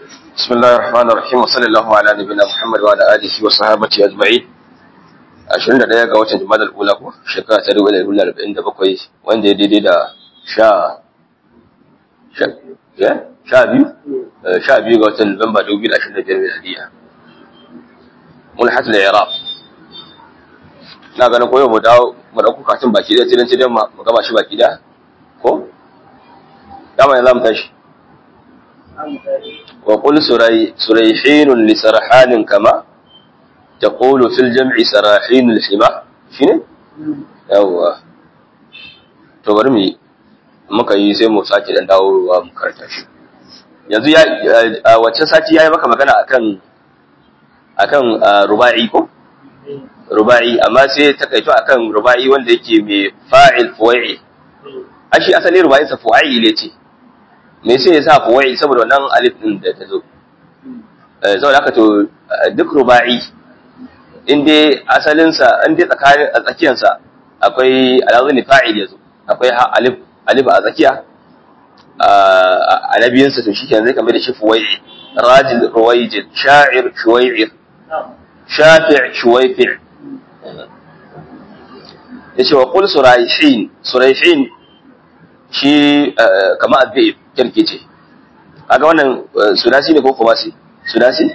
بسم الله الرحمن الرحيم وصلى الله على نبينا محمد وعلى اله وصحبه اجمعين 21 ga watan Jumadal Ula ko shekara ta 2047 wanda ya daidai da sha sha ya sha biyu sha biyu ga watan Nuwamba 2025 miladiya mulhatul i'rab na ganin koyo mu dawo mu dauko katin baki da tilan tilan mu gama shi baki da ko dama ne za mu tashi وقل سري سريحين لسرحان كما تقول في الجمع سراحين الحمى شنو يوا to bari mu muka yi sai mu sake dan dawowa mu karanta shi yanzu ya wacce sati yayi maka magana akan akan ruba'i ko ruba'i amma sai ta kaito akan ruba'i wanda yake mai fa'il fuwa'i ashi asali ruba'i sa fuwa'i ne ce me sai ya sa fuwai saboda wannan alif din da ta zo saboda haka to duk ruba'i in dai asalin sa in dai tsakanin a tsakiyar sa akwai alazni fa'il yazo akwai alif alif a tsakiya a nabiyin sa to shikenan zai kamar da shi fuwai rajil ruwaijid sha'ir shuwai'ir shafi' shuwaifi' yace wa qul suraihin suraihin shi kama adbib kirkice kaga wannan sudasi ne ko kumasi sudasi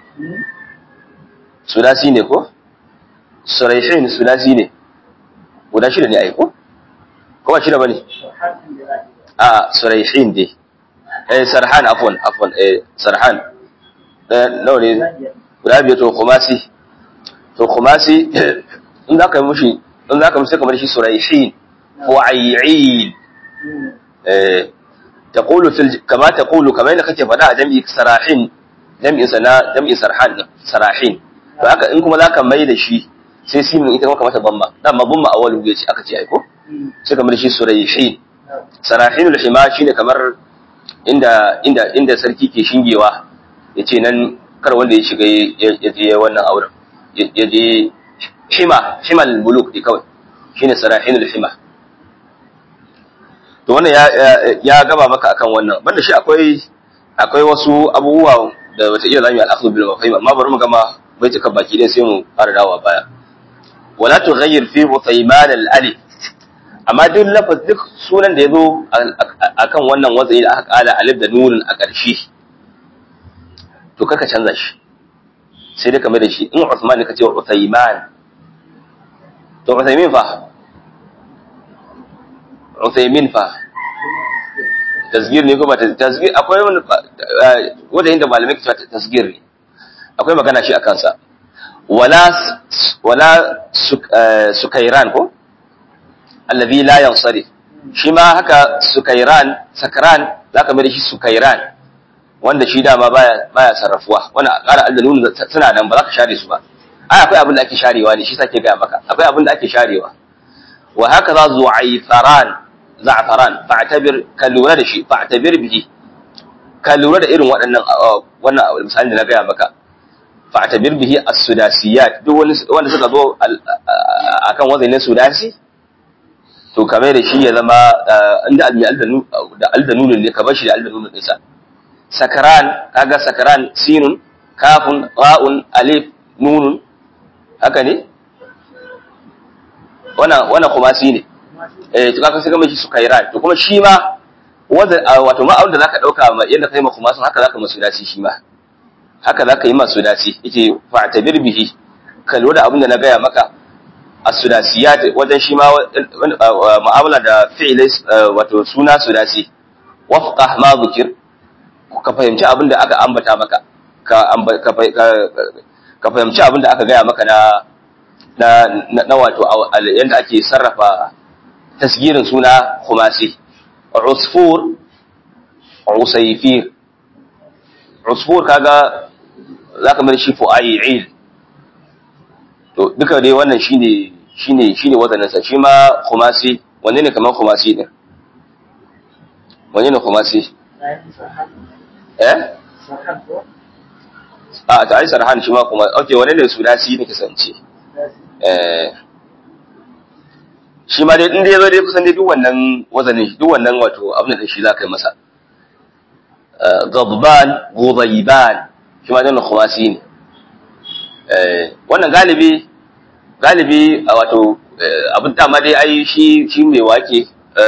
sudasi ne ko suraihin sudasi ne guda shida ne ai ko kuma shida bane a suraihin dai eh sarhan afwan afwan eh sarhan nawa ne guda biyu to kumasi to kumasi in za ka yi mushi in za ka mushi kamar shi suraihin fu'ayyin eh تقول في الج... كما تقول كما انك kake faɗa a jami'i sarahin jami'in sana jami'in sarhan sarahin to haka in kuma zaka mai da shi sai simin ita kuma kamata bamma dan ma bamma awwalu ya ce aka ce ai ko sai kamar shi surayhin sarahinul hima shine kamar inda inda inda sarki ke shingewa yace nan kar wanda ya shiga ya je wannan auren ya je hima himal muluk di kawai shine sarahinul hima to wannan ya gaba maka akan wannan banda shi akwai akwai wasu abubuwa da wata iya zamu yi al-akhdhu bil mafahim amma bari mu gama baituka baki din sai mu fara dawowa baya wala tughayyir fi uthayman al-alif amma duk lafaz duk sunan da yazo akan wannan wazai da aka kala alif da nunun a ƙarshe to kaka canza shi sai dai kamar da shi in Uthman ne kace Uthayman to Uthaymin fa Uthaymin fa tasgir ne ko ba tasgir akwai wani wanda inda malamai ke cewa tasgir ne akwai magana shi akan sa wala wala sukairan ko alladhi la yansarif shi ma haka sukairan sakran zaka mai da shi sukairan wanda shi dama baya baya sarrafuwa wannan ƙara aldanun suna nan ba za ka share su ba ai akwai abin da ake sharewa ne shi sake ga maka akwai abin da ake sharewa wa haka za zu'aifaran za'faran fa'tabir ka lura da shi fa'tabir bihi ka lura da irin waɗannan wannan misalin da na gaya maka fa'tabir bihi as-sudasiyat duk wani wanda suka zo akan wazanin sudasi to kamar da shi ya zama inda almi aldanu da aldanun ne ka bar shi da aldanun din sa sakaran kaga sakaran sinun kafun ra'un alif nunun haka ne wannan wannan kuma si ne eh to kaga sai kuma shi sukairan to kuma shi ma wanda wato ma da zaka dauka ma yanda kai ma kuma sun haka zaka masu dace shi ma haka zaka yi masu dace yace fa'tabir bihi ka lura da abin da na gaya maka as-sudasiyat wajen shi ma mu'amala da fi'ilai wato suna sudasi wafqah ma zikir ka fahimci abin da aka ambata maka ka ka fahimci abin da aka gaya maka na na na wato yanda ake sarrafa tasgirin suna khumasi usfur usayfir usfur kaga zaka mai shi fu'ayil to duka dai wannan shine shine shine wazanin sa shi ma khumasi wanne ne kamar khumasi din wanne ne khumasi eh a ta ai sarhan shi ma kuma okay wanne ne sudasi ne kasance eh shi ma dai in dai zo dai kusan dai duk wannan wazanin duk wannan wato abin da shi za ka yi masa غضبان غضيبان shi ma dan khumasi ne wannan galibi galibi wato abin da ma dai ai shi shi mai wake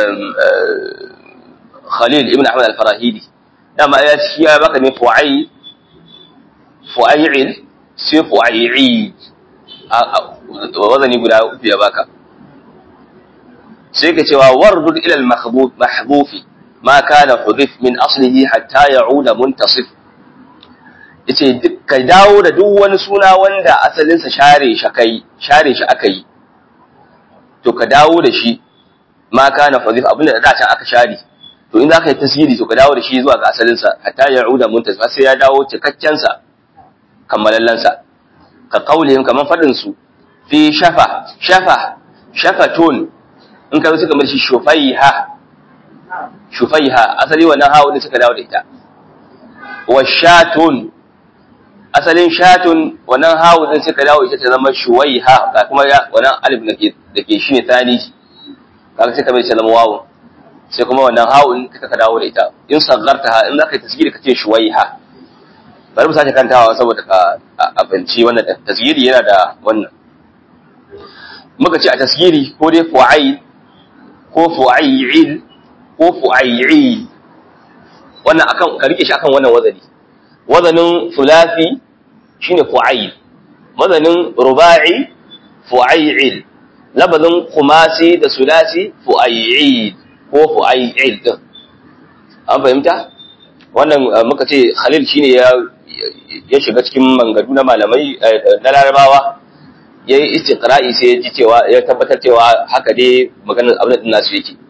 Khalil ibn Ahmad al-Farahidi dama ya shi ya baka ne fu'ai fu'ai'il sai fu'ai'i wazani guda uku ya baka sai ka cewa wardud ila al-mahbufi ma kana hudif min aslihi hatta ya'uda muntasif yace ka dawo da duk wani suna wanda asalinsa share shi kai share shi aka yi to ka dawo da shi ma kana hudif abinda da can aka share to in zaka yi tasiri to ka dawo da shi zuwa ga asalinsa hatta ya'uda muntasif sai ya dawo cikakken sa kammalallen sa ka kaulihim kaman fadin su fi shafa shafa shafatun in ka suka mar shi shufaiha shufaiha asali wannan hawo ne suka dawo da ita wa shatun asalin shatun wannan hawo din suka dawo ita ta zama shuwaiha ga kuma wannan alif da ke da ke shine tani kaga sai ka bai ta zama wawo sai kuma wannan hawo din ka dawo da ita in sagarta in zaka yi tasgiri kace shuwaiha bari mu sake kantawa saboda ka abinci wannan tasgiri yana da wannan muka ce a tasgiri ko dai fu'ai ko fu'ai'il ko fu'ai'i wannan akan ka rike shi akan wannan wazani wazanin thulathi shine fu'ai wazanin ruba'i fu'ai'il labazin khumasi da sulasi fu'ai'i ko fu'ai'il din an fahimta wannan muka ce Khalil shine ya ya shiga cikin mangadu na malamai na Larabawa yayi istiqra'i sai ya ji cewa ya tabbatar cewa haka dai maganar abin da nasu yake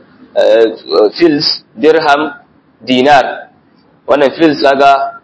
fils dirham dinar wannan fils kaga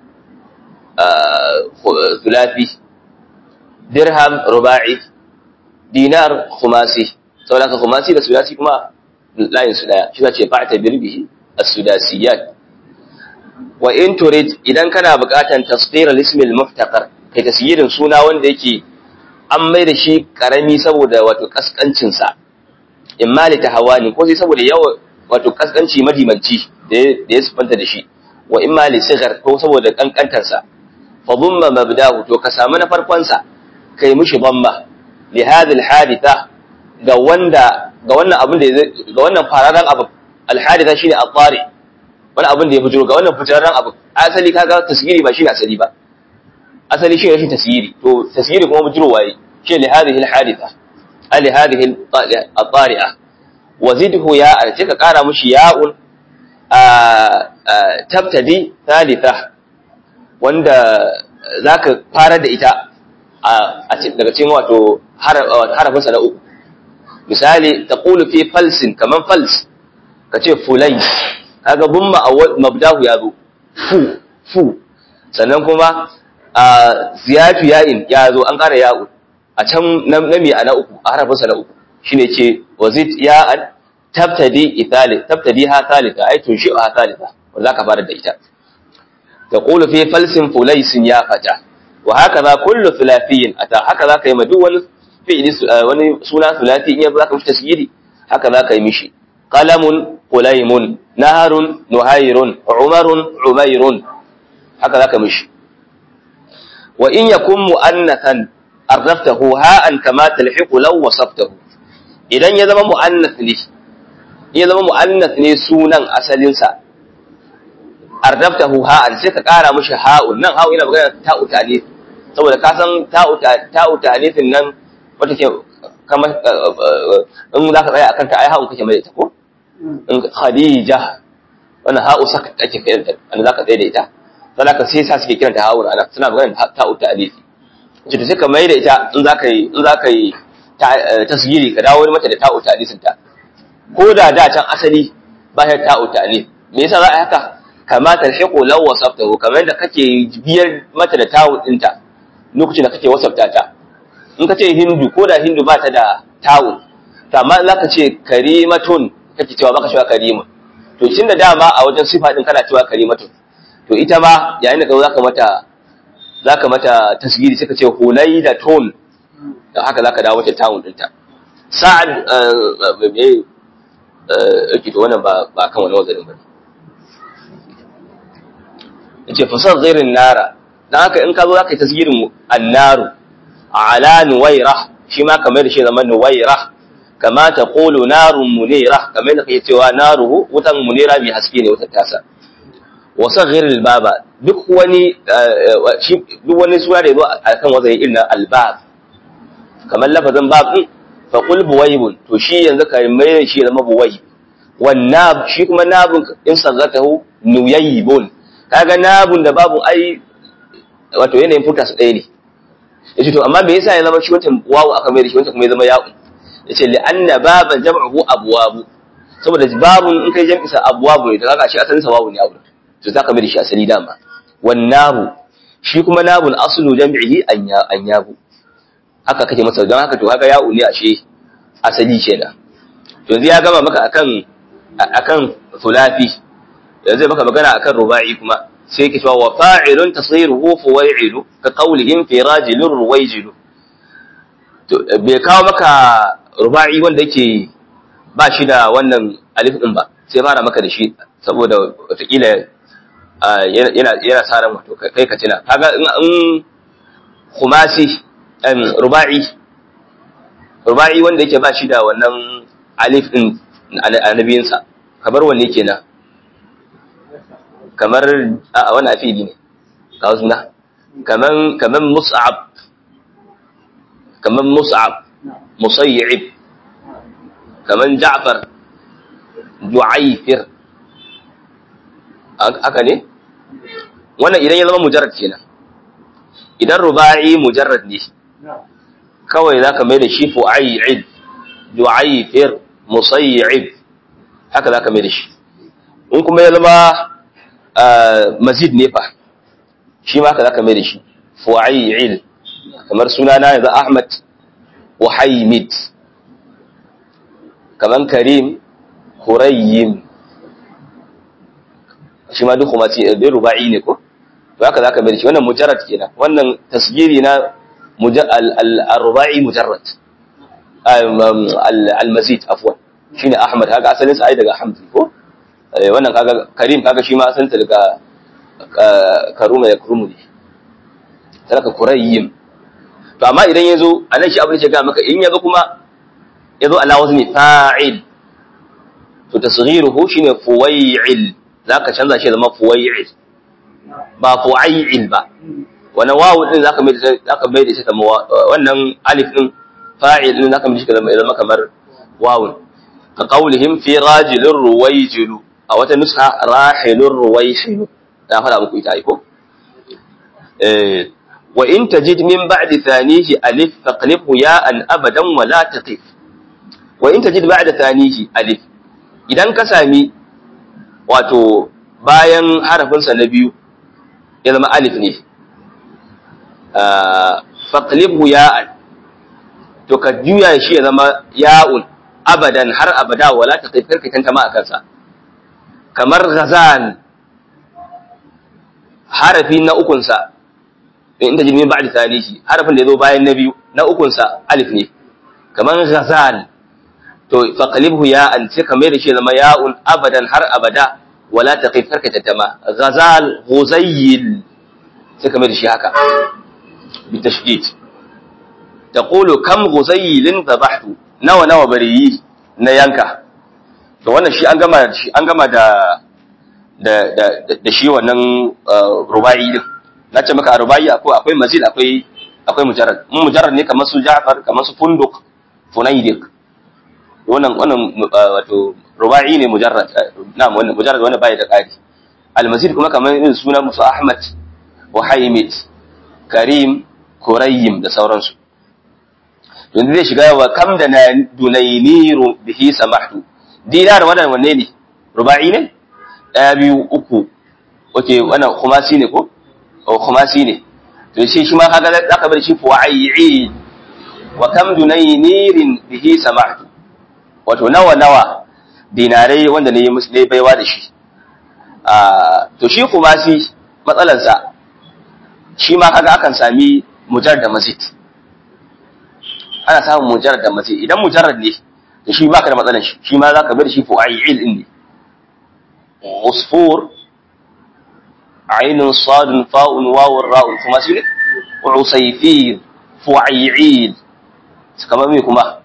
thulathi dirham ruba'i dinar khumasi saboda ka khumasi da sudasi kuma layin su daya shi zace ba'ta birbihi as-sudasiyat wa in turid idan kana buƙatan tasdir al-ism al-muftaqar kai tasyirin suna wanda yake an mai da shi karami saboda wato kaskancin sa imma li tahawani ko sai saboda yawa wato kaskanci madimanci da ya sufanta da shi wa imma li sigar ko saboda kankantar sa fa dhumma mabdahu to ka samu na farkon sa kai mishi dhamma li hadhihi al-haditha ga wanda ga wannan abin da ga wannan fararen abu al-haditha shine at-tari wani abin da ya bujuro ga wannan fitarren abu asali kaga tasgiri ba shine asali ba asali shi rashin tasgiri to tasgiri kuma bujuro waye shi li hadhihi al-haditha ali hadhihi at-tari'a wa zidhu ya ce ka kara mushi ya'un tabtadi thalitha wanda zaka fara da ita a daga cikin wato harafin sa na uku misali taqulu fi falsin kaman fals kace fulais kaga bumma a mabdahu ya zo fu fu sannan kuma a ziyatu ya'in ya zo an ƙara ya'u a can na mi a na uku a harafinsa na uku shine ce wazid ya'an tabtadi ithali tabtadi ha thalitha ai to shi ha thalitha wanda zaka fara da ita taqulu fi falsin fulaysin ya fata wa hakaza kullu thulathiyyin ata haka zaka yi ma duk wani fi'li wani suna thulathi in zaka mishi tasgiri haka zaka yi mishi qalamun قليم نهر نهير عمر عمير هكذا كمشي وإن يكن مؤنثا عرفته هاء كما تلحق لو وصفته idan ya zama mu'annath ne ya zama mu'annath ne sunan asalin sa ardaftahu ha'an sai ka kara mishi ha'un nan ha'u ina magana ta'u ta'nif saboda ka san ta'u ta'u ta'nifin nan wata ke kamar in za ka tsaya akan ta ai ha'un kake mai ta ko Khadija wannan ha'u saka ake kiranta an zaka tsaye da ita sai ka sai sa suke kiranta ha'u ana suna magana ta'u ta'alifi ce to sai ka mai da ita in zaka yi in zaka yi tasgiri ka dawo mata da ta'u ta'alifin ta ko da da can asali ba ta ta'u ta'alif me yasa za a haka kama talhiqu law wasaftahu kamar da kake biyar mata da ta'u dinta lokacin da kake wasafta ta in ka ce hindu ko da hindu ba ta da ta'u amma zaka ce karimatun kake cewa baka cewa karimun to tun da dama a wajen sifa din kana cewa karimatun to ita ma yayin da ka zaka mata zaka mata tasgiri sai ka ce hulai da ton dan haka zaka dawo mata tawun dinta sa'ad eh eh to wannan ba ba kan wannan wazarin bane yace fasar ghairin nara dan haka in ka zo zaka yi tasgirin annaru ala nuwaira shi ma kamar da shi zaman nuwaira kama ta qulu narun munira kamar da kake cewa naruhu wutan munira mai haske ne wutar tasa wa saghiril baba duk wani duk wani sura da yazo akan wazai illa albab kamar lafazin bab din fa qul buwaybun to shi yanzu kai mai shi zama buwayb wan nab shi kuma nabun in sagatahu nuyaybun kaga nabun da babu ai wato yanayin futa su ɗaya ne yace to amma me yasa ya zama shi wancan wawu aka mai da shi wancan kuma ya zama ya'u yace li anna baba jam'uhu abwabu saboda babun in kai jam'i sa abwabu ne to kaga shi asalin sa wawu ne abu to zaka mai da shi asali dama wan nabu shi kuma nabun aslu jam'ihi anyabu haka kake masa don haka to kaga ya'u ne ashe asali kenan to yanzu ya gama maka akan akan thulathi yanzu maka magana akan ruba'i kuma sai yake cewa wa fa'ilun tasiruhu fuwai'ilu ka qawlihim fi rajulin ruwaijilu to bai kawo maka ruba'i wanda yake ba shi da wannan alif din ba sai fara maka da shi saboda watakila yana yana sa ran wato kai ka tuna kaga in khumasi ruba'i ruba'i wanda yake ba shi da wannan alif din annabiyinsa kamar wanne kenan kamar a wani afili ne ga wasu na kaman kaman mus'ab kaman mus'ab musayyib kaman ja'far ju'ayfir haka ne wannan idan ya zama mujarrad kenan idan ruba'i mujarrad ne kawai zaka mai da shi fu'ayil ju'ayfir musayyib haka zaka mai da shi in kuma ya zama mazid ne fa shi ma haka zaka mai da shi fu'ayil kamar sunana yanzu Ahmad Wahaymid kaman Karim Hurayyim shi ma duk kuma ce da ruba'i ne ko to haka zaka mai da shi wannan mujarrad kenan wannan tasgiri na al-ruba'i mujarrad al-mazid afwan shine Ahmad haka asalin sa ai daga Hamd ko wannan kaga Karim kaga shi ma asalin ta daga karuma ya kurumu ne saraka Kurayyim to amma idan yazo anan shi abin da ya ga maka in yazo kuma yazo ala wazni fa'il to tasghiruhu shine fuwai'il zaka canza shi zama fuwai'il ba fu'ail ba wannan wawu din zaka mai zaka mai da shi kamar wannan alif din fa'il din zaka mai shi zama kamar wawu ka qaulihim fi rajulin ruwayjilu a wata nuska rahilur ruwayhilu na fara muku ita aiko eh wa in tajid min ba'di thanihi alif faqlibhu ya'an abadan wa la taqif wa in tajid ba'da thanihi alif idan ka sami wato bayan harafin sa na biyu ya zama alif ne faqlibhu ya'an to ka juya shi ya zama ya'un abadan har abada wala taqif karka tantama akan sa kamar ghazal harafi na ukunsa inda jirgin ba da tanihi harafin da ya zo bayan na biyu na ukunsa alif ne kamar ghazal to faqalibhu ya an sai ka mai da shi zama ya'un abadan har abada wala taqif karka tattama ghazal ghuzayyil sai ka mai da shi haka bi tashdid taqulu kam ghuzayyilin dhabahtu nawa nawa bariyi na yanka to wannan shi an gama shi an gama da da da da shi wannan rubai din na ce maka rubai akwai akwai mazid akwai akwai mujarrad mun mujarrad ne kamar su Ja'far kamar su Funduk Funaydik wannan wannan wato rubai ne mujarrad na'am wannan mujarrad wannan bai da kari al-mazid kuma kamar irin sunan musu Ahmad wa Haymid Karim Kurayyim da sauransu yanzu zai shiga wa kam da na dunainiru bihi samahtu dinar wannan wanne ne ruba'i ne daya biyu uku oke wannan khumasi ne ko o khumasi ne to shi shi ma kaga zaka bar shi fu'ayyi wa kam dunainirin bihi samahtu wato nawa nawa dinarai wanda ne musu ne baiwa da shi a to shi khumasi matsalansa shi ma kaga akan sami mujar da mazid ana samun mujarrad da mazid idan mujarrad ne da shi baka da matsalan shi shi ma zaka bar shi fu'ayil din ne usfur ainun sadun fa'un wawun ra'un kuma su ne usayfir fu'ay'id kamar me kuma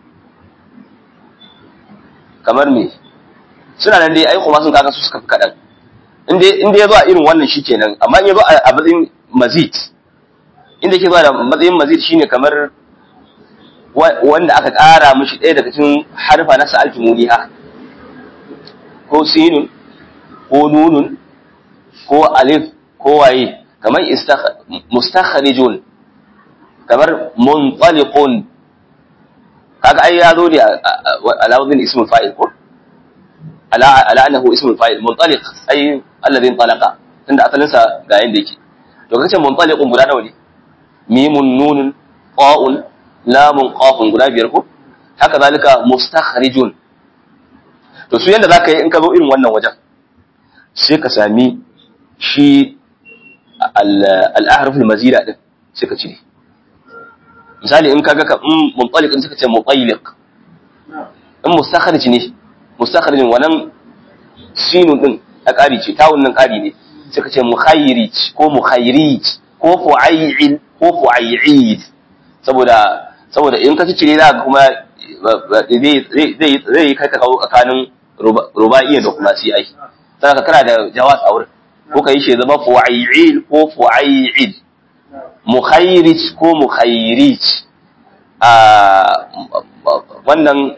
kamar me suna nan dai ai kuma sun kaga su suka fi kaɗan inda ya zo a irin wannan shi kenan amma in ya zo a matsayin mazid inda ke zuwa da matsayin mazid shine kamar wanda aka ƙara mishi ɗaya daga cikin harfa na sa'altu muniha ko sinun ko nunun ko alif ko waye kamar mustakhrijun kamar muntaliqun kaga ai ya zo ne ala wadin ismul fa'il ko ala ala annahu ismul fa'il muntaliq ai alladhi talaqa tunda asalin sa ga yanda yake to kace muntaliqun guda nawa ne mimun nunun qa'un lamun qafun guda biyar ko haka zalika mustakhrijun to su yanda zaka yi in ka zo irin wannan wajen sai ka sami shi al-ahruf al-mazida din sai ka cire misali in kaga ka in muntaliq din suka ce mutayliq in mustakhrij ne mustakhrijin wannan sinun din a ƙari ce tawun nan ƙari ne suka ce mukhayrij ko mukhayrij ko fu'ayil ko fu'ayid saboda saboda in ka cire za ka kuma zai zai yi kai ka kawo tsakanin rubaiya da kuma si ai sai ka kana da jawaz a wurin ko ka yi shi zama fu'ayil ko fu'ayid mukhayrij ko mukhayrij a wannan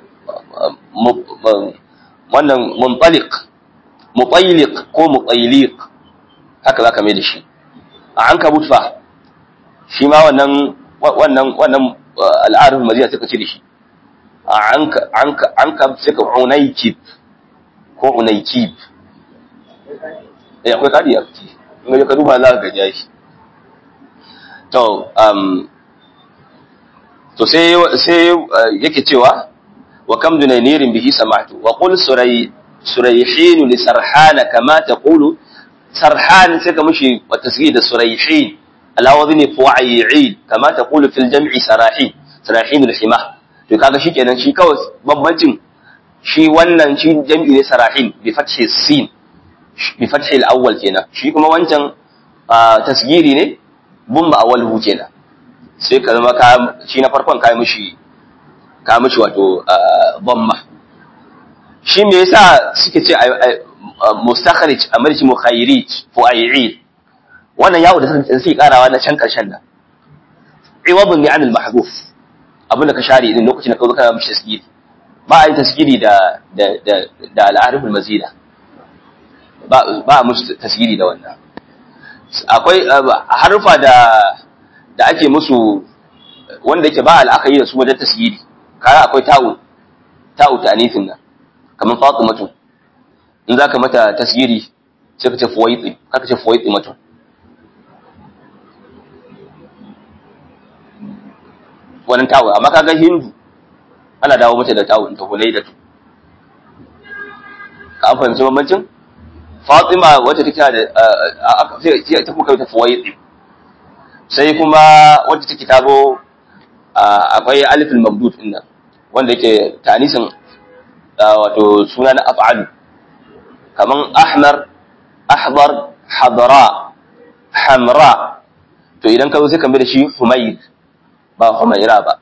wannan muntaliq mutayliq ko mutayliq haka zaka mai da shi a an kabut fa shi ma wannan wannan wannan al'arif maziya suka ce da shi a an an an ka suka unaykib ko unaykib eh akwai kadi a ciki in ga ka duba za ka ga shi to um to sai sai yake cewa wa kam dunaynirin bihi sama'tu wa qul suray surayhin li sarhana kama taqulu sarhan sai ka mushi wa tasghid surayhin ala wadhni fu'ay'id kama taqulu fil jam'i sarahin sarahin al-hima to kaga shikenan shi kawai bambancin shi wannan shi jam'i ne sarahin bi fathi sin bi fathi al-awwal kenan shi kuma wancan tasgiri ne bumma awwalhu kenan sai ka zama ka shi na farkon kai mushi ka mushi wato bamma shi me yasa suke ce mustakhrij amarci mukhayrij fu'ay'id wannan yawo da sai karawa na can karshen nan iwadun ni anil mahdhuf abin da ka share din lokacin da ka zo kana mishi tasgiri ba a yi tasgiri da da da da al-arif al-mazida ba ba a musu tasgiri da wannan akwai harfa da da ake musu wanda yake ba al'akari da su wajen tasgiri kaya akwai ta'u ta'u ta'anifin nan kamar fatimatu in zaka mata tasgiri sai ka ce fuwaiti kaka ce fuwaiti matu wannan ta'u amma kaga hindu ana dawo mata da ta'u ta hulai da tu ka an fahimci bambancin fatima wacce take da sai ta kuka ta fuwaiti sai kuma wacce take ta zo akwai alifin mamdud din nan wanda yake tanisin wato suna na af'alu kaman ahmar ahbar hadara hamra to idan ka zo sai ka mai da shi humayr ba humayra ba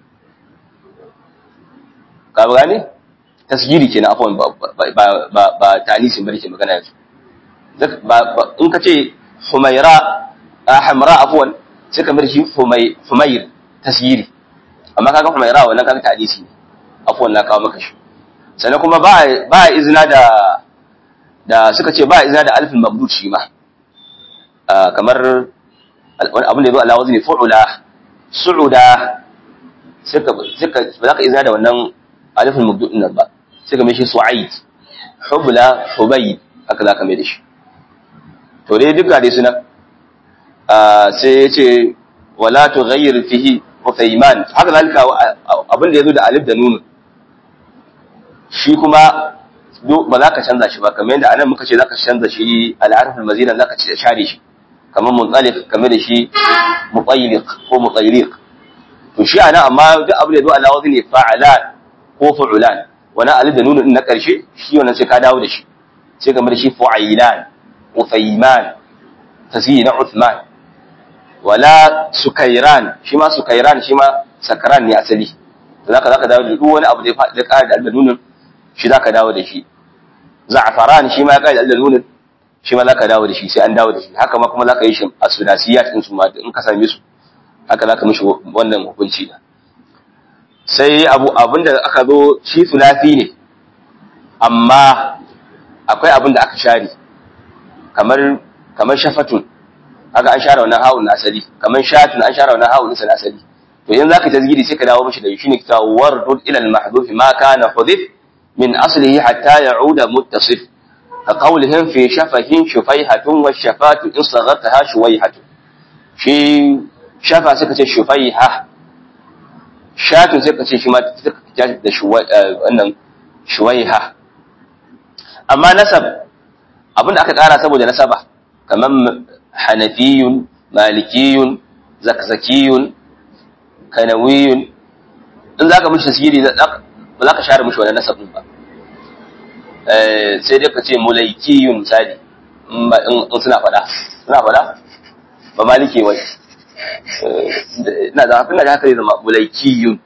ka gane tasgiri kenan afwan ba ba ba tanisin bane ke magana yanzu in ka ce humayra hamra afwan sai ka mai da shi humayr tasgiri amma kaga humayra wannan kaga tanisi ne afwan na kawo maka shi sannan kuma ba ba izina da da suka ce ba izina da alfin mamdud shi ma kamar abin da yazo ala wazni fu'ula su'uda suka suka ba za ka izina da wannan alfin mamdud din nan ba suka mai shi su'aid hubla hubayb haka za ka mai da shi to dai duka dai suna sai ya ce wala tughayyir fihi Uthayman haka zalika abin da yazo da alif da nun shi kuma ba za ka canza shi ba kamar yadda anan muka ce za ka canza shi al-harf al-mazina za ka share shi kamar muntalif kamar da shi mutayliq ko mutayliq to shi anan amma duk abin da yazo ala wazni fa'alan ko fu'ulan wani alif da nun din na karshe shi wannan sai ka dawo da shi sai kamar da shi fu'ailan Uthayman tasiri na Uthman wala sukairan shi ma sukairan shi ma sakaran ne asali zaka zaka dawo da duk wani abu da ya faɗi da ƙara da albanunin shi zaka dawo da shi za'afaran shi ma ya ƙara da albanunin shi ma zaka dawo da shi sai an dawo da shi haka ma kuma zaka yi shi a sudasiyat din su ma in ka same su haka zaka mishi wannan hukunci da sai abu abinda aka zo shi sulafi ne amma akwai abin da aka share kamar kamar shafatun haka an share wannan hawun na asali kamar shatun an share wannan hawun na asali to in zaka tazgiri sai ka dawo mishi da shi ne kita wardud ila al mahdhuf ma kana hudhif min aslihi hatta ya'uda muttasif ka qawlihim fi shafahin shufaihatun wa shafatu in saghartaha shuwaihatun shi shafa sai ka ce shufaiha shatun sai ka ce shi ma da shuwai wannan shuwaiha amma nasab abinda aka kara saboda nasaba kamar hanafiyun malikiyun zakzakiyun kanawiyun in zaka mishi tasiri ba za ka share mishi wannan nasabin ba sai dai ka ce mulaikiyun misali in suna faɗa suna faɗa ba maliki wai ina da hafin da haka zai zama mulaikiyun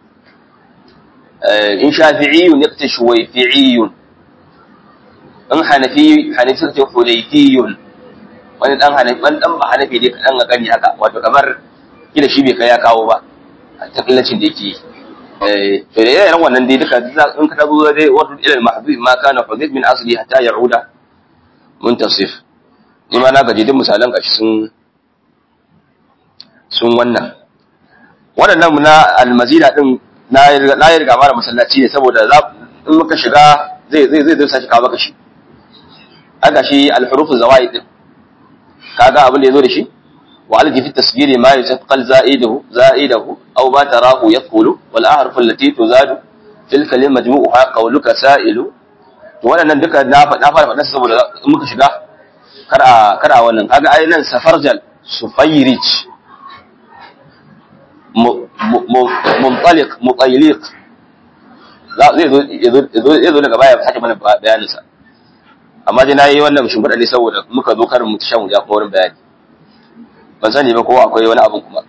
in shafi'iyun ya ce shuwaifi'iyun in hanafi hanafi suka ce hudayfiyun wani dan hanafi wani dan ba hanafi dai kadan ga gani haka wato kamar kila shi bai kai ya kawo ba a takillacin da yake eh to da yayin wannan dai duka in ka tazo dai wato ila al-mahdhuf ma kana hudayf min asli hatta ya'uda muntasif ni ma na gaji duk misalan gashi sun sun wannan waɗannan na almazina din na yi riga mara masallaci ne saboda in muka shiga zai zai zai zai sashi kawo maka shi aka shi alhurufu zawaid din kaga abin da yazo da shi wa alji fi tasgiri ma yataqal za'idahu za'idahu aw ba tarahu yaqulu wal ahruf allati tuzadu fil kalim majmu'uha qawluka sa'ilu to wannan duka na na fara faɗa saboda in muka shiga kar a kar a wannan kaga ai nan safarjal sufayrij muntaliq mutayliq zai zo daga baya sake mana bayaninsa amma dai na yi wannan shimfiɗa ne saboda muka zo karin mutu shan wuya kuma wurin bayani ban sani ba ko akwai wani abin kuma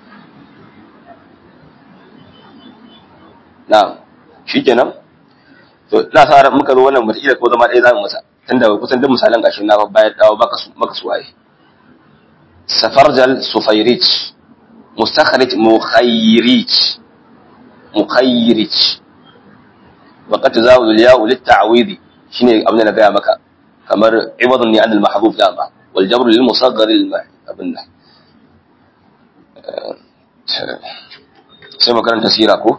na shi kenan to na sa ran muka zo wannan mutu ko zama ɗaya zamu masa tunda kusan duk misalan gashin na bayar dawo maka su maka su waye safarjal sufayrij mustakhrij mukhayrij mukhayrij وقد تزاول الياء للتعويض شنو abin da na gaya maka kamar iwadun ne anil mahdhuf dama wal jabr lil musaghar lil abin nan sai makaranta sira ko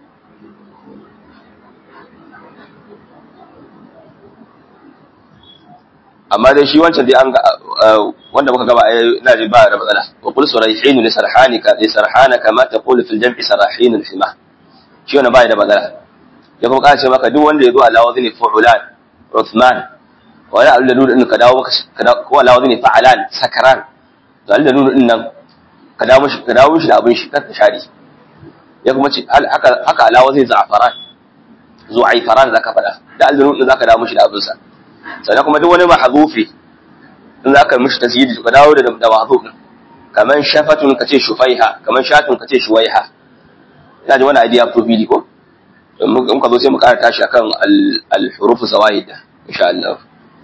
amma dai shi wancan dai an ga wanda muka gaba ina ji ba da matsala wa qul surayhin li sarhanika li sarhana kama taqulu fil jam'i sarahin al hima shi wannan ba da matsala ya kuma kace maka duk wanda ya zo ala wazni fu'ulan Uthman wala Allah nuna din ka dawo maka ko ala wazni fa'alan sakaran to Allah nuna din nan ka dawo mishi ka dawo mishi da abin shi ka shari ya kuma ce haka haka ala wazni za'faran zu'ayfaran zaka fada da Allah nuna zaka dawo mishi da abin sa sannan kuma duk wani mahzufi in zaka mishi tasyidi ka dawo da da mahzuf kaman shafatun kace shufaiha kaman shatun kace shuwaiha ina ji wani idea ko fili ko in ka zo sai mu ƙara tashi akan al-hurufu zawaid insha Allah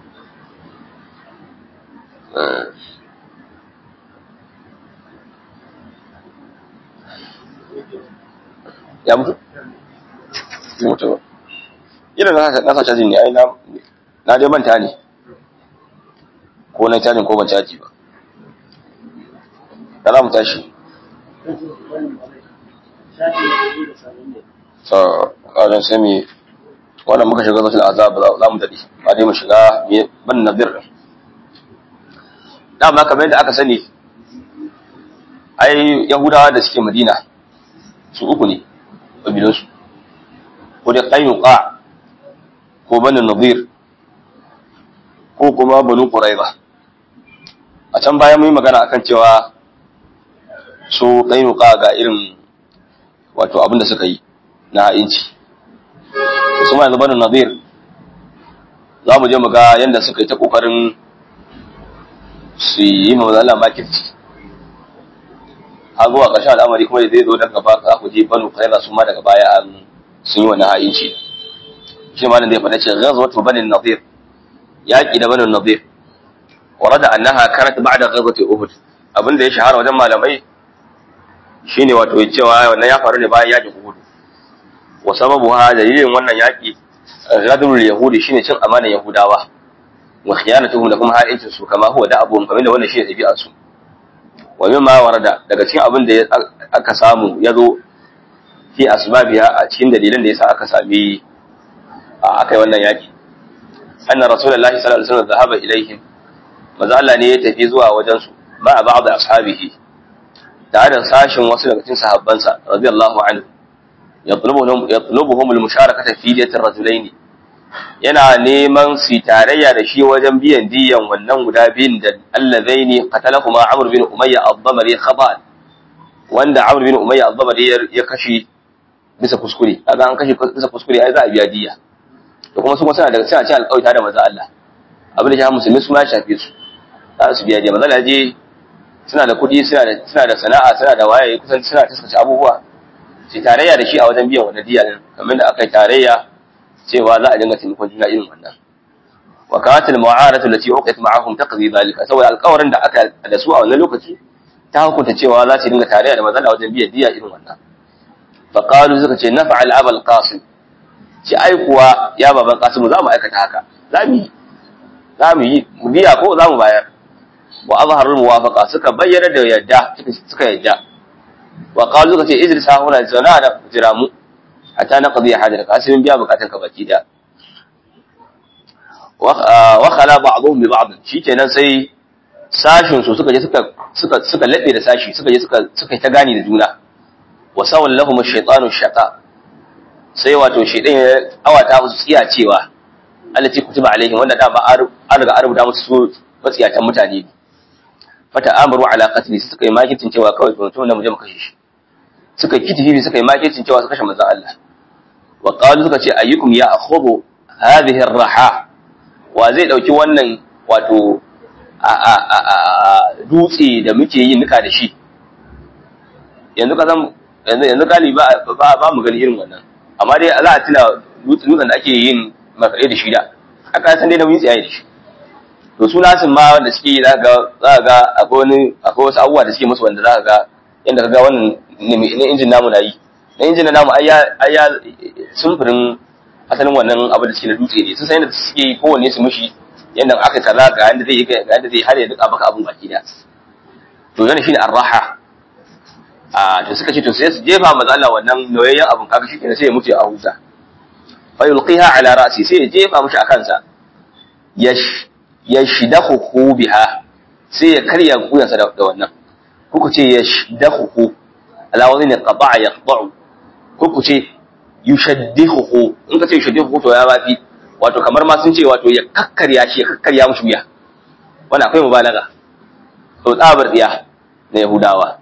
ya mutu mutu ba ina na na sa caji ne ai na na dai manta ne ko na cajin ko ban caji ba da za mu tashi so ƙarin sai mu wannan muka shiga zafi azab za mu daɗe ba dai mu shiga ban nadir dama kamar yadda aka sani ai yahudawa da suke madina su uku ne ƙabilansu ko dai ƙayyuka ko bani nadir ko kuma banu ƙuraiba a can bayan mun yi magana akan cewa su ƙayyuka ga irin wato abin da suka yi na inci su ma yanzu bani nadir za mu je mu ga yadda suka yi ta ƙoƙarin su yi ma Allah makirci har zuwa ƙarshen al'amari kuma da zai zo daga gaba za ku je banu kaira su ma daga baya an sun yi wannan ha'inci shi ma nan zai faɗa ce ghazwatu bani nadir yaqi da bani nadir warada annaha kanat ba'da ghazwati uhud abin da ya shahara wajen malamai shine wato cewa wannan ya faru ne bayan yaƙin uhud wa sababuha dalilin wannan yaƙi ghadrul yahudi shine cin amanar yahudawa wa khiyanatuhum da kuma ha'incin su kama huwa da abuhum kamar da wannan shine ɗabi'ar su wa mimma warada daga cikin abin da aka samu ya zo fi asbabiha a cikin dalilan da yasa aka sami aka yi wannan yaki anna rasulullahi sallallahu alaihi wasallam zahaba ilaihim maza Allah ne ya tafi zuwa wajen su ma ba'd ashabihi tare da sashin wasu daga cikin sahabbansa radiyallahu anhu yatlubuhum yatlubuhum al-musharakata fi diyatir rajulaini yana neman su tarayya da shi wajen biyan diyan wannan guda biyun da allazaini qatalahuma Amr bin Umayya ad-Damari khaban wanda Amr bin Umayya ad-Damari ya kashe bisa kuskure kaga an kashe bisa kuskure ai za a biya diya to kuma su kuma suna daga suna cin alƙawari da manzo Allah abin da ya musulmi su ma ya shafe su za su biya diya manzo Allah je suna da kuɗi suna da suna da sana'a suna da waye kusan suna taskace abubuwa sai tarayya da shi a wajen biyan wannan diya din kamar da aka yi tarayya cewa za a dinga taimakon juna irin wannan wa kanat al mu'aratu allati uqit ma'ahum taqdi dhalika saboda alƙawarin da aka da su a wannan lokaci ta hukunta cewa za su dinga tarayya da mazala wajen biyan diya irin wannan fa qalu suka ce naf'al abal qasim ci ai kuwa ya baban qasim za mu aikata haka za mu yi za mu yi mu biya ko za mu bayar wa azharul muwafaqa suka bayyana da yadda suka yadda wa qalu suka ce idris ha huna zauna da jira mu hatta na qadiya hajar ka sai biya bukatun ka baki da wa khala ba'dhum bi ba'd shikenan sai sashin su suka je suka suka suka labe da sashi suka je suka suka ta gani da juna wa sawal lahum ash-shaytanu shaqa sai wato shaydan ya awata musu tsiya cewa allati kutiba alaihim wanda da ba an riga an rubuta musu su matsiyatan mutane fata amru ala qatli suka yi makitin cewa kawai mutum da mu je mu kashe shi suka kitifi suka yi makircin cewa su kashe manzon Allah wa qalu suka ce ayyukum ya akhudhu hadhihi ar-raha wa zai dauki wannan wato a a a dutse da muke yin nika da shi yanzu ka san yanzu yanzu galibi ba ba ba mu gani irin wannan amma dai za a tuna dutsen da ake yin makare da shi da aka san dai da mun tsaye da shi to su nasin ma wanda suke za ga za ga akwai wani akwai wasu abubuwa da suke musu wanda za ka ga yanda ka ga wannan na injin namu na yi na injin namu ai ya sumfurin asalin wannan abu da suke na dutse ne sun san yadda suke yi kowanne su mushi yadda aka kaza ga yadda zai yi ga yadda zai har ya duka baka abun baki da to yana shine arraha a to suka ce to sai su jefa maza Allah wannan noyayyen abun kaga shi kenan sai ya mutu a huta fa yulqiha ala ra'si sai ya jefa mushi a kansa yash yashdahu biha sai ya karya kuyansa da wannan kuku ce yashdahu ala wani ne qata'a yaqta'u kuku ce yushaddihu in ka ce yushaddihu to ya bafi wato kamar ma sun ce wato ya kakkarya shi ya kakkarya mushi wuya wannan akwai mubalaga to tsabar tsiya na yahudawa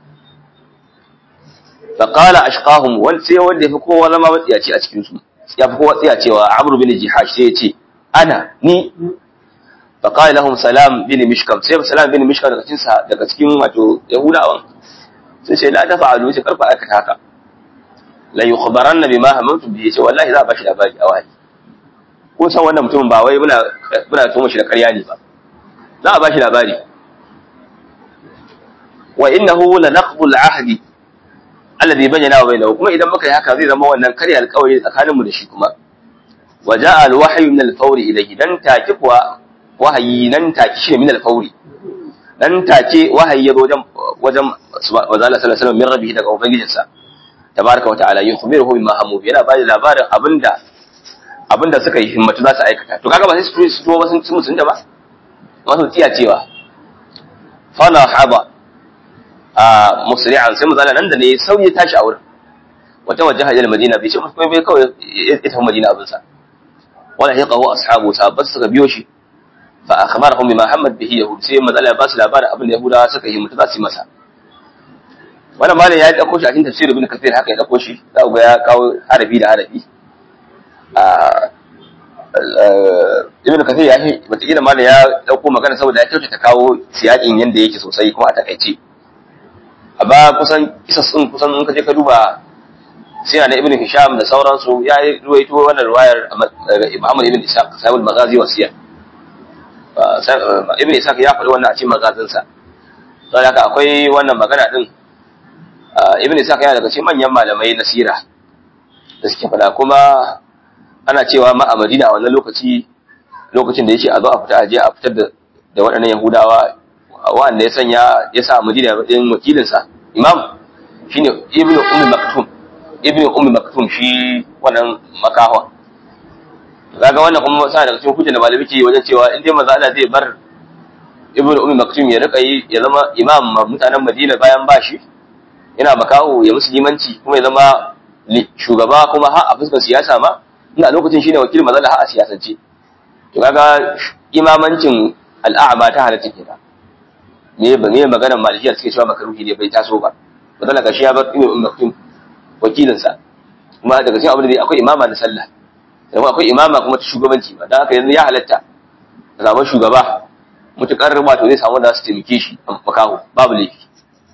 fa qala ashqahum wal sai wanda yafi kowa zama matsiyaci a cikin su ya fi kowa tsiyacewa amru bin jihash sai ya ce ana ni fa qala lahum salam bin mishkam sai salam bin mishkam daga cikin daga cikin wato yahudawan sai ce la tafa'alu sai karfa aikata haka la yukhbaranna bima hamantu bi ce wallahi za a bashi labari a wahayi ko san wannan mutumin ba wai muna muna tuma shi da ƙarya ne ba za a bashi labari wa innahu la naqbu al-ahdi alladhi bayyana wa bainahu kuma idan muka yi haka zai zama wannan karya alƙawari tsakanin mu da shi kuma wa ja'a al-wahyu min al-fawri ilayhi dan take kuwa wahayi nan take shi min al-fawri dan take wahayi ya zo wajen wajen wazala sallallahu alaihi wasallam min rabbihi daga ubangijinsa tabaraka wa ta'ala yukhbiruhu bima hamu yana ba da labarin abinda abinda suka yi himmatu za su aikata to kaga ba sai su su ba sun ci musun da ba wasu tsiya cewa fala haba a musri'an sai mazala nan da ne sauye tashi a wurin wata wajaha ila madina bai ce musu kai bai kawai ita madina abin sa wala hiqahu ashabu sahabbat suka biyo shi fa akhbarahum bima hamad bihi yahud sai mazala ya ba su labarin abin da yahudawa suka yi himmatu za su yi masa wannan malam ya dauko shi a cikin tafsir ibn kathir haka ya dauko shi za ku ga ya kawo harafi da harafi ibn kathir ya shi wataƙila ma da ya ɗauko magana saboda ya kyautata kawo siyaƙin yadda yake sosai kuma a takaice amma kusan kisa sun kusan in ka je ka duba sina na ibn hisham da sauransu ya yi ruwaito wannan ruwayar muhammad ibn ishaq sahibul magazi wa siyar ibn ishaq ya faɗi wannan a cikin magazinsa saboda haka akwai wannan magana din ibn ishaq yana daga cikin manyan malamai na sira da suke faɗa kuma ana cewa ma a madina a wannan lokaci lokacin da ya ce a zo a fita aje a fitar da da waɗannan yahudawa wanda ya sanya ya sa madina ɗin wakilinsa imam shine ibn ummi maktum ibn ummi maktum shi wannan makawa kaga wannan kuma sa daga cikin hujjar da malami ke wajen cewa in dai manzo Allah zai bar ibn ummi maktum ya rika yi ya zama imam mutanen madina bayan bashi yana makaho ya musulmanci kuma ya zama shugaba kuma har a fuskar siyasa ma ina lokacin shine wakilin manzo Allah har a siyasance to kaga imamancin al'a'ma ta halatta kenan me ba me maganar malikiyar suke cewa makaruhi ne bai taso ba manzo Allah gashi ya bar ibn ummi maktum wakilin sa kuma daga cikin abin da akwai imama na sallah kuma akwai imama kuma ta shugabanci ba dan haka yanzu ya halatta ka samu shugaba mutukar wato zai samu da su taimake shi a makaho babu laifi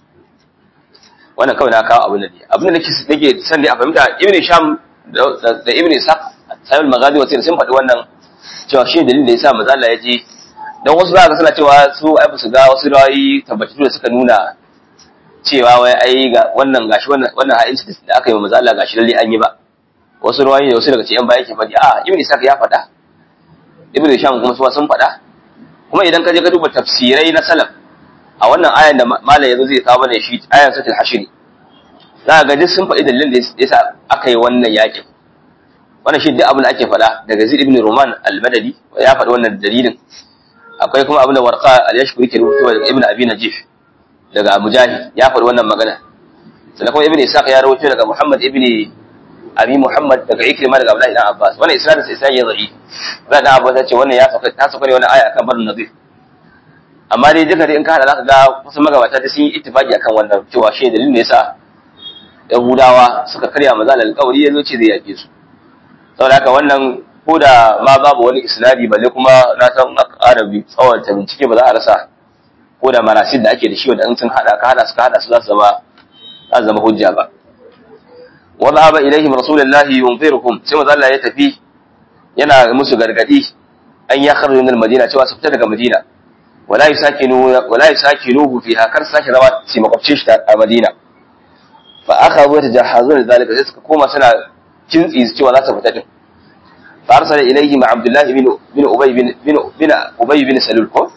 wannan kawai na kawo abin da ne abin da nake nake san dai a fahimta ibn sham da ibn ishaq sahibul magadi wasir sun faɗi wannan cewa shi dalilin da yasa manzo Allah ya je dan wasu za ka suna cewa su ai ba su ga wasu rawayi tabbatattu da suka nuna cewa wai ai ga wannan gashi wannan wannan ha'inci da aka yi wa manzo Allah gashi lalle an yi ba wasu rawayi da wasu daga cikin baya ke faɗi a ibn ishaq ya faɗa ibn sham kuma su sun faɗa kuma idan ka je ka duba tafsirai na salaf a wannan ayan da malam yanzu zai kawo mana shi ayan satul hashri za ga duk sun faɗi dalilin da yasa aka yi wannan yakin wannan shi duk abin da ake faɗa daga Zaid ibn Roman al-Madani ya faɗi wannan dalilin akwai kuma abin da Warqa al-Yashkuri ke rubuta daga Ibn Abi Najih daga Mujahid ya faɗi wannan magana sannan kuma Ibn Ishaq ya rawaito daga Muhammad ibn Abi Muhammad daga Ikrima daga Abdullah ibn Abbas wannan isnadin sa isnadin ya zai Abdullah ibn Abbas ya ce wannan ya sauka ta sauka ne wannan aya akan barin nadir amma dai duka dai in ka hada zaka ga kusan magabata da sun yi ittifaqi akan wannan cewa shi dalilin da yasa Yahudawa suka karya maza alƙawari yazo ce zai yake su saboda haka wannan ko da ma babu wani isnadi balle kuma na san arabi tsawon ta bincike ba za a rasa ko da marasid da ake da shi wanda in sun hada ka hada suka hada su za su zama za su zama hujja ba wa dhahaba ilaihim rasulullahi yunziruhum sai maza Allah ya tafi yana musu gargadi an ya kharju min al-madina cewa su fita daga madina wala yusakinu wala yusakinuhu fiha kar sake zama ci makwabcin shi a madina fa akhadhu yatajahazuna zalika sai suka koma suna kintsi cewa za su fita din fa arsala ilayhi ma abdullahi bin bin ubay bin bin bin ubay bin salul ko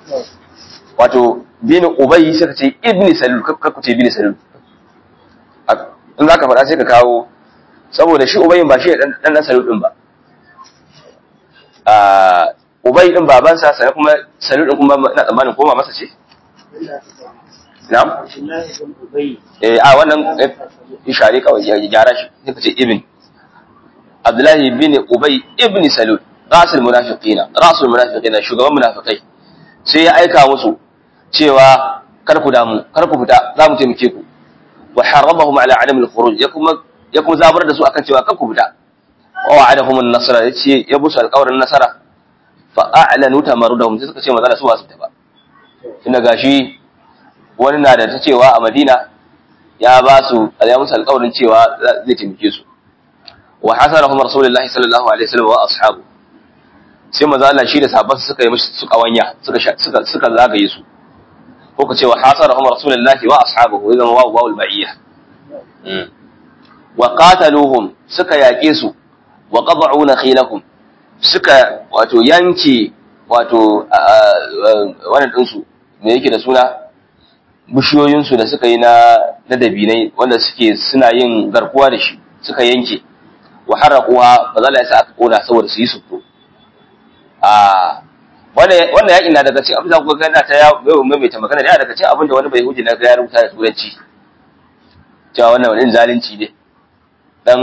wato bin ubay suka ce ibn salul ka ku ce bin salul in zaka faɗa sai ka kawo saboda shi ubayin ba shi dan dan salul din ba a ubay din babansa sai kuma salul din kuma ina tsammanin koma masa ce na'am eh a wannan ishare kawai ya gyara shi sai ka ce ibn Abdullahi bin Ubay ibn Salul rasul munafiqina rasul munafiqina shugaban munafikai sai ya aika musu cewa kar ku damu kar ku fita za mu taimake ku wa harabahum ala adam al-khuruj ya kuma ya kuma zabar da su akan cewa kar ku fita wa wa'adahum an-nasra yace ya busu alƙawarin nasara fa a'lanu tamarudahum sai suka ce maza su ba su fita ba tunda gashi wani na da ta cewa a Madina ya ba su ya musu alƙawarin cewa zai taimake su wa hasarahum rasulullahi sallallahu alaihi wasallam wa ashabu sai manzo Allah shi da sahabban suka yi musu su kawanya suka suka suka zagaye su ko ka ce wa hasarahum rasulullahi wa ashabuhu idan wa wa al-ba'iyya wa qataluhum suka yaƙe su wa qad'u nakhilakum suka wato yanke wato wannan din su me yake da suna bishiyoyin su da suka yi na na dabinai wanda suke suna yin garkuwa da shi suka yanke wa harraquha ba za la yasa aka kona saboda su yi suko a wannan wannan yakin na daga cikin abin da kuka ga ta ya mai ta magana da daga cikin abin da wani bai huji na ga ya rubuta da turanci cewa wannan wani zalunci ne dan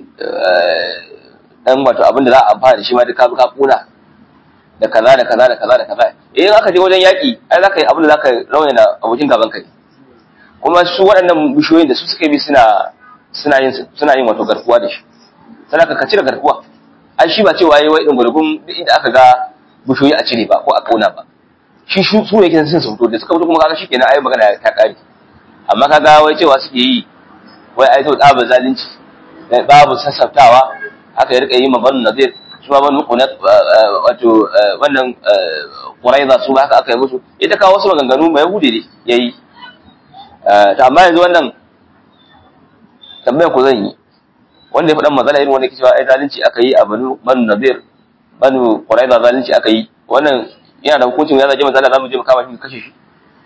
dan wato abin da za a amfana da shi ma duka ka kona da kaza da kaza da kaza da kaza eh aka je wajen yaki ai zaka yi abin da zaka rawaina abokin gaban ka ne kuma su waɗannan bishiyoyin da su suka bi suna suna yin suna yin wato garkuwa da shi sai ka cire garkuwa ai shi ba cewa yayi wai dungurgun duk inda aka ga bushoyi a cire ba ko a kauna ba shi su su ne kisan su fito da suka fito kuma kaga shikenan ai magana ta kare amma kaga wai cewa suke yi wai ai to tsaba zalunci babu sassaftawa haka ya rika yi ma banu nazir shi ma banu kunat wato wannan quraiza su haka aka yi musu ita kawo wasu maganganu mai yahudi ne yayi to amma yanzu wannan tambayar ku zan yi wanda ya faɗan matsala irin wanda ke cewa ai zalunci aka yi a banu banu nazir banu quraiza zalunci aka yi wannan yana da hukuncin ya zaje matsala zamu je mu kama shi mu kashe shi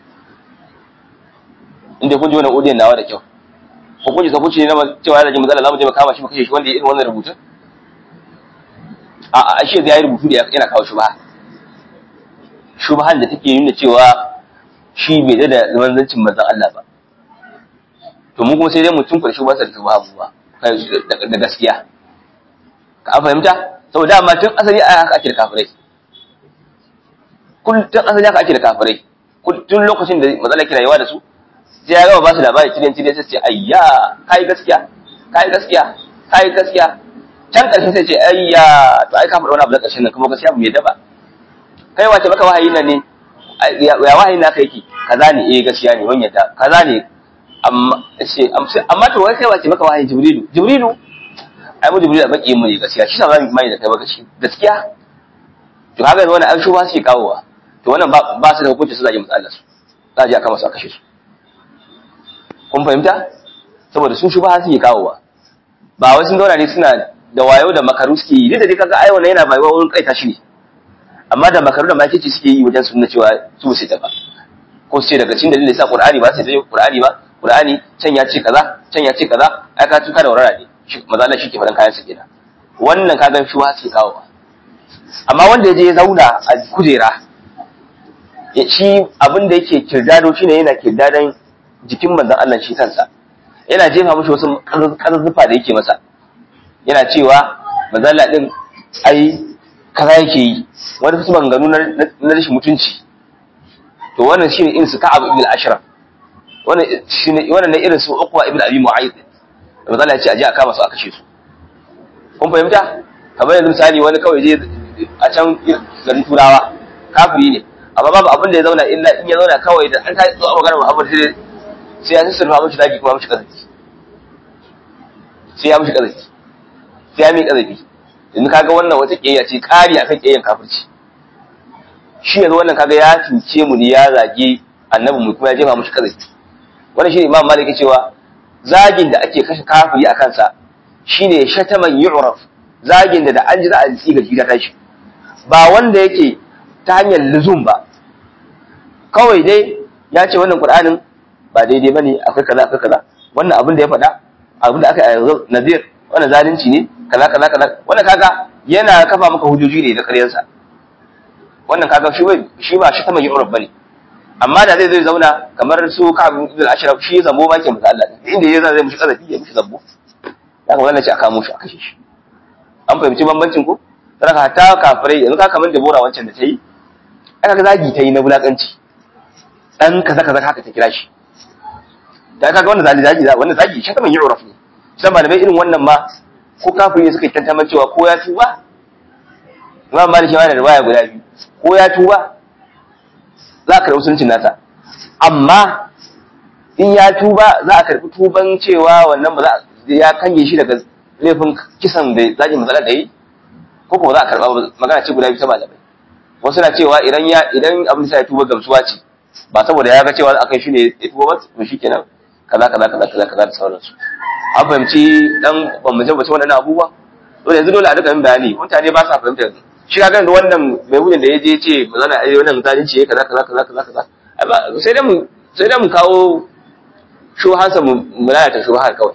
inda kun ji wannan odiyan nawa da kyau hukunci hukunci ne na cewa ya zaje matsala zamu je mu kama shi mu kashe shi wanda ya irin wannan rubutun a a shi ya yi rubutu da yana kawo shubha shubhan da take nuna cewa shi bai da manzancin manzon Allah ba to mu kuma sai dai mu tunkuɗe shubha sa da shubha ba da gaskiya ka fahimta saboda amma tun asali a haka ake da kafirai tun asali haka ake da kafirai tun lokacin da matsala ke rayuwa da su sai ya gama ba su labari cikin cikin sai ce ayya kai gaskiya kai gaskiya kai gaskiya can ƙarshen sai ce ayya to ai ka faɗa wani abu na ƙarshen nan kuma gaskiya mu yadda ba kai wace maka wahayi nan ne ya wahayi na kai ki kaza ne eh gaskiya ne wani yadda kaza ne amma ce amma to wai kai wace maka wahayi jibrilu jibrilu ai mu jibrilu baki mu ne gaskiya shi sa za mu mai da kai baka shi gaskiya to haka yanzu wannan an shuba suke kawowa to wannan ba su da hukunci su zage musu Allah su za a je a kama su a kashe su kun fahimta saboda su shuba suke kawowa ba wai sun zauna ne suna da wayo da makaru suke yi duk da dai kaga ai wannan yana bayuwa wurin kaita shi ne amma da makaru da makici suke yi wajen sunna cewa su sai ta ba ko sai daga cikin dalilin sa Qur'ani ba sai da Qur'ani ba Qur'ani can ya ce kaza can ya ce kaza ai ka tuka da warara ne maza Allah shi ke faɗan kayan sa kenan wannan kaga shi wa suke kawowa amma wanda ya je ya zauna a kujera shi abin da yake kirdado shine yana kirdadan jikin manzon Allah shi kansa yana jefa mishi wasu kazazzufa da yake masa yana cewa manzon Allah din ai kaza yake yi wani wasu maganganu na rashin mutunci to wannan shine irin su Ka'ab ibn al-Ashraf wannan shine wannan ne irin su Uqba ibn Abi Mu'ayth da manzon Allah ya ce aje a kama su a kashe su kun fahimta kamar yanzu misali wani kawai je a can garin turawa kafiri ne amma babu abin da ya zauna illa in ya zauna kawai da an ta zo a magana Muhammad sai sai ya sirfa mishi zaki kuma mishi kazafi sai ya mishi kazafi sai ya mi kazafi yanzu kaga wannan wata kiyayya ce kari akan kiyayyan kafirci shi yanzu wannan kaga ya cuce mu ne ya zage annabi mu kuma ya jefa mishi kazafi wannan shi Imam Malik cewa zagin da ake kashe kafiri a kansa shine shataman yu'raf zagin da da an ji za a ji ga gida tashi ba wanda yake ta hanyar luzum ba kawai dai ya ce wannan qur'anin ba daidai bane akwai kaza akwai kaza wannan abin da ya faɗa abin da aka yi yanzu nadir wannan zalunci ne kaza kaza kaza wannan kaga yana kafa maka hujjoji ne da ƙaryarsa wannan kaga shi bai shi ba shi taman yu'raf bane amma da zai zai zauna kamar su Ka'ab ibn al-Ashraf shi zambo ba ke masa Allah inda ya zai mushi kazafi ya mushi zambo haka wannan ce aka mushi aka kashe shi an fahimci bambancin ko saraka ta kafirai yanzu ka kamar Debora wancan da ta yi aka ga zagi ta yi na bulakanci dan kaza kaza haka ta kira shi da kaga wannan zagi zagi wannan zagi shi kaman yu'raf ne sai malamai irin wannan ma ko kafiri ne suka yi tantaman cewa ko ya tuba Imam Malik yana da riwaya guda biyu ko ya tuba za a karɓi suncin nasa amma in ya tuba za a karɓi tuban cewa wannan ba za ya kange shi daga laifin kisan da zaki matsala da yi ko kuma za a karɓa magana ce guda biyu ta malamai wasu na cewa idan ya idan abin da ya tuba gamsuwa ce ba saboda ya ga cewa a kai shi ne ya tuba ba to shikenan kaza kaza kaza kaza kaza da sauransu an fahimci dan ban mu jabbace wannan abubuwa dole yanzu dole a duka yin bayani mutane ba sa fahimta yanzu shi ka da wannan mai hudun da ya je ce ba zana ai wannan zalunci ya kaza kaza kaza kaza kaza sai dai mu sai dai mu kawo shuhansa mu lalata shuhar kawai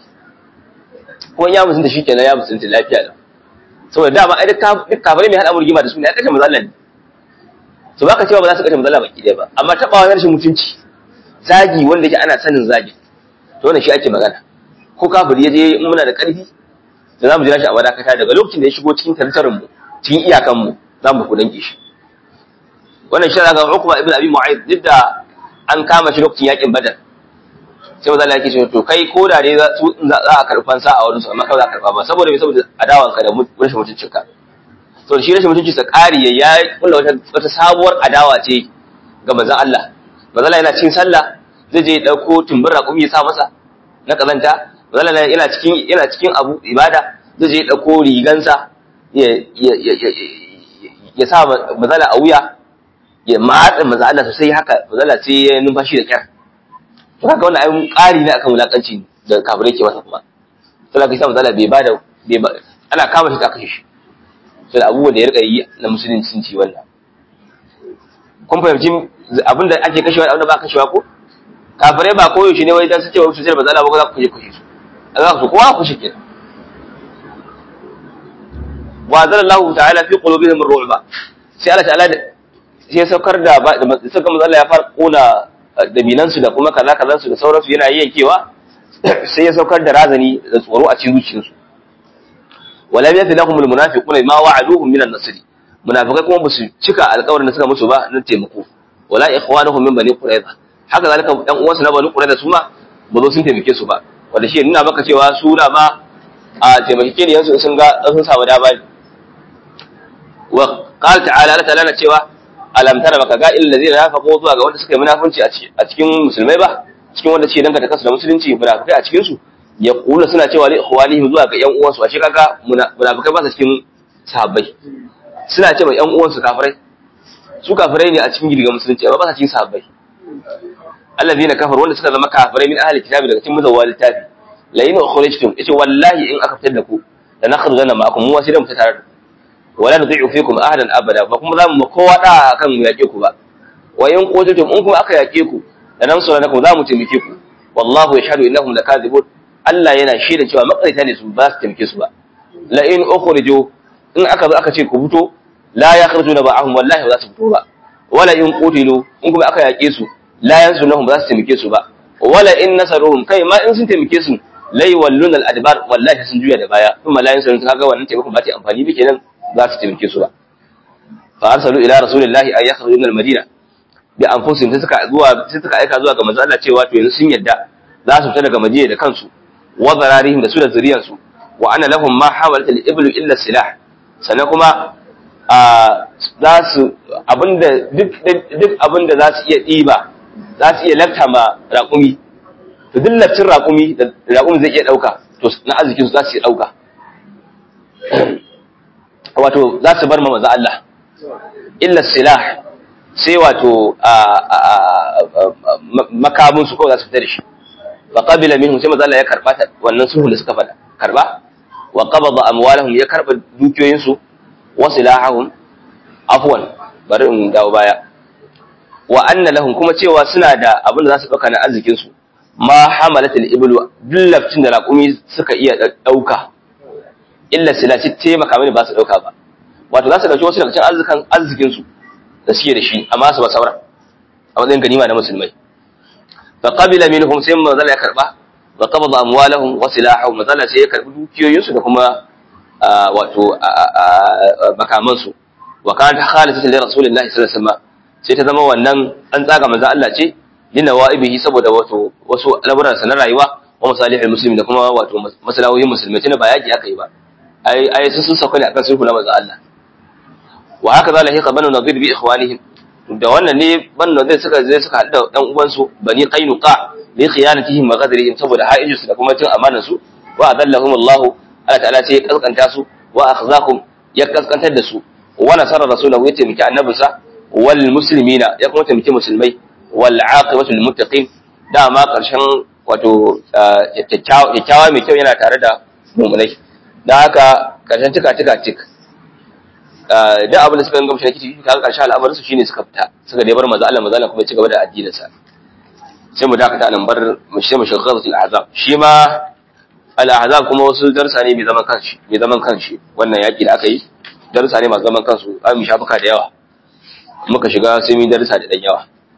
ko ya musunta shikenan ya musunta lafiya da saboda dama ai duk kafirai mai hada murgima da su ne ya kashe mazalla ne so baka cewa ba za su kashe mazalla baki ɗaya ba amma taɓa wani rashin mutunci zagi wanda yake ana sanin zagi to wannan shi ake magana ko kafiri ya je in muna da ƙarfi da za mu jira shi a wadakata daga lokacin da ya shigo cikin tartarin mu cikin iyakan mu za mu ku dange shi wannan shi daga Uqba ibn Abi Mu'ayth duk da an kama shi lokacin yakin Badar sai maza Allah yake cewa to kai ko da dai za a karɓi fansa a wurin su amma kawai za a karɓa ba saboda me saboda adawanka da rashin mutuncinka to shi rashin mutunci sa ƙari ya kula wata wata sabuwar adawa ce ga manzon Allah manzon Allah yana cikin sallah zai je dauko tumbin raƙumi ya sa masa na kazanta manzon Allah yana cikin yana cikin abu ibada zai je dauko rigansa ya ya ya ya sa manzon a wuya ya matsa manzon Allah sosai haka manzon Allah sai ya numfashi da kyar to haka wannan ayyukan ƙari ne akan wulakanci da kafirai ke masa kuma sai ka sa manzon Allah bai bada bai ana kama shi ta kashe shi sai da abubuwan da ya rika yi na musulunci sun ci wannan kun fahimci abin da ake kashewa da abin da ba kashewa ko kafirai ba koyaushe ne wai dan su ce wa su sai ba za ba za ku je kashe su za ku kowa ku shi kenan wa zalallahu ta'ala fi qulubihim ar-ru'ba sai Allah ta'ala sai ya saukar da suka manzo Allah ya fara kona dabinan su da kuma kaza kaza su da sauransu yana yankewa sai ya saukar da razani da tsoro a cikin zuciyarsu ولم يفي لهم المنافقون ما وعدوهم من النصر munafikai kuma basu cika alƙawarin da suka musu ba na taimako wala ikhwanuhum min bani quraiza haka zalika dan uwansu na bani quraiza su ma ba zo sun taimake su ba wanda shi nuna maka cewa su na ma a taimake ne yansu sun ga sun samu dama wa qala ta'ala la ta'ala cewa alam tara baka ga illal ladina nafaqu zuwa ga wanda suka yi munafunci a cikin musulmai ba cikin wanda ce danka ta kasu da musulunci munafikai a cikin su ya kula suna cewa li ikhwanihim zuwa ga yan uwansu a shi kaga munafikai ba su cikin sahabbai suna cewa yan uwansu kafirai su kafirai ne a cikin girga musulunci amma ba su cikin sahabbai allazina kafaru wanda suka zama kafirai min ahli kitabi daga cikin muzawwal littafi la in ukhrijtum yace wallahi in aka fitar da ku da na khadu zanna ma'akum mu wasiran ta tare wala nudhi'u fikum ahadan abada ba kuma za mu kowa da kan mu yake ku ba wa in qutiltum in kuma aka yake ku da nan sura nakum za mu taimake ku wallahu yashhadu innahum lakadibun Allah yana shaida cewa makarita ne su ba su taimake su ba la in ukhriju in aka zo aka ce ku fito la yakhrujuna ba'ahum wallahi ba za su fito ba wala in qutilu in kuma aka yake su la yansunahum ba za su taimake su ba wala in nasaruhum kai ma in sun taimake su la yawalluna al-adbar wallahi sun juya da baya kuma la yansunahum kaga wannan taimakon ba ta amfani ba kenan za su taimake su ba fa arsalu ila rasulillahi ay yakhruju min al-madina bi anfusihim sai suka zuwa sai suka aika zuwa ga manzo Allah cewa to yanzu sun yadda za su fita daga madina da kansu wa zararihim da su da zuriyarsu wa ana lahum ma hawalat al-iblu illa silah sannan kuma za su abinda duk duk abinda za su iya diba za su iya lafta ma raƙumi to duk laftin raƙumi da raƙumi zai iya dauka to na arzikin su za su iya dauka wato za su bar ma manzo Allah illa silah sai wato makamun su kawai za su fita da shi fa qabila minhum sai manzo Allah ya karba wannan sulhu da suka fada karba wa qabada amwalahum ya karba dukiyoyin su wa silahahum afwan bari in dawo baya wa anna lahum kuma cewa suna da abin da za su dauka na arzikin su ma hamalat al-iblu dillaftin da raqumi suka iya dauka illa silati taimaka mini ba su dauka ba wato za su dauki wasu daga cikin arzikan arzikin su da suke da shi amma su ba saura a matsayin ganima na musulmai فقبل منهم ثم ظل يكربا وقبض اموالهم وسلاحهم ظل sai ya karbi dukiyoyinsu da kuma wato makaman su wa kanat khalisatan li rasulillahi sallallahu alaihi wasallam sai ta zama wannan an tsaga manzo Allah ce lina wa'ibihi saboda wato wasu laburan sa na rayuwa wa masalihul muslimin da kuma wato masalahohin musulmai tana ba yaki aka yi ba ai ai sun sauka ne akan sulhu na manzo Allah wa haka zalika banu nadir bi ikhwanihim da wannan ne banu zai suka zai suka hada dan uwan su bani qainuqa bi khiyanatihim wa ghadrihim saboda ha'ijin su da kuma cin amanar su wa adallahum Allah Allah ta'ala sai ya kaskanta su wa akhzahum ya kaskantar da su wa nasara rasulahu ya taimaki annabinsa wal muslimina ya kuma taimaki musulmai wal aqibatu lil muttaqin dama karshen wato kyakkyawa mai kyau yana tare da mu'minai dan haka karshen tika tika tik da abin da suka yi gamshi na kici kaga karshen al'amarin su shine suka fita suka dai bar manzo Allah manzo Allah kuma ya ci gaba da addinin sa sai mu dakata nan bar mu shi mu shagharat al-ahzab shi ma al-ahzab kuma wasu darsa ne mai zaman kanshi mai zaman kanshi wannan yaki da aka yi darsa ne masu zaman kansu an mu shafuka da yawa muka shiga sai mu darsa da dan yawa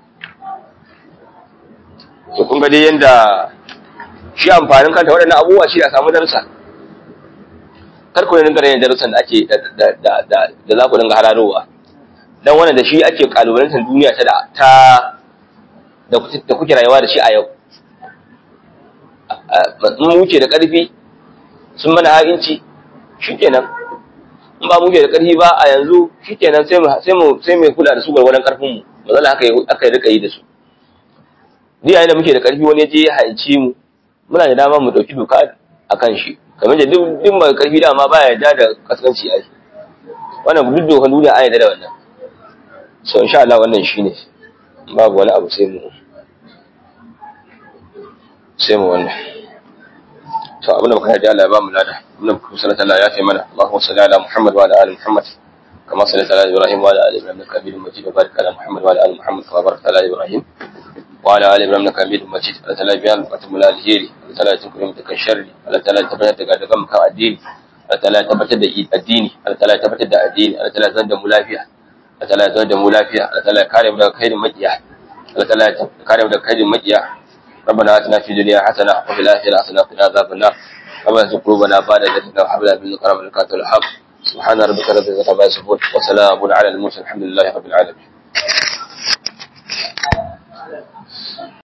to kun ga dai yanda shi amfanin kanta waɗannan abubuwa shi a samu darsa kar ku dinga yin darussan da ake da da za ku dinga hararowa dan wannan da shi ake kalubalantar duniya ta ta da kuke rayuwa da shi a yau mun wuce da ƙarfi sun mana ha'inci shikenan in ba muke da karfi ba a yanzu shikenan sai mu sai mu sai mu kula da su gwargwadon karfin mu mazala haka aka rika yi da su ni yayin da muke da karfi wani je ya hanci mu muna da dama mu dauki doka akan shi kamar da duk duk mai karfi dama baya yarda da kaskanci ai wannan duk dokan duniya an yarda da wannan so insha Allah wannan shine babu wani abu sai mu sai mu wannan to abin da muka haɗe Allah ya ba mu lada abin da muka sallallahu Allah ya fi mana Allahumma salli ala Muhammad wa ala ali Muhammad kama sallaita ala Ibrahim wa ala ali Ibrahim innaka Hamidum Majid wa barik ala Muhammad wa ala ali Muhammad kama barakta ala Ibrahim wa ala ali Ibrahim innaka Hamidum Majid Allah ta'ala biyan bukatun mu alheri Allah ta'ala ya tunkure mu daga sharri Allah ta'ala ya tabbatar da gadagan mu kan addini Allah ta'ala ya tabbatar da addini Allah ta'ala ya tabbatar da addini Allah ta'ala ya zan da mu lafiya Allah ta'ala ya zan da mu lafiya Allah ta'ala ya kare mu daga kairin makiya Allah ta'ala ya kare mu daga kairin makiya ربنا آتنا في الدنيا حسنة وفي الآخرة حسنة وقنا عذاب النار ربنا لا تزغ قلوبنا بعد إذ هديتنا وهب لنا من لدنك رحمة إنك أنت الوهاب سبحان ربك رب العزة عما يصفون وسلام على المرسلين الحمد لله رب العالمين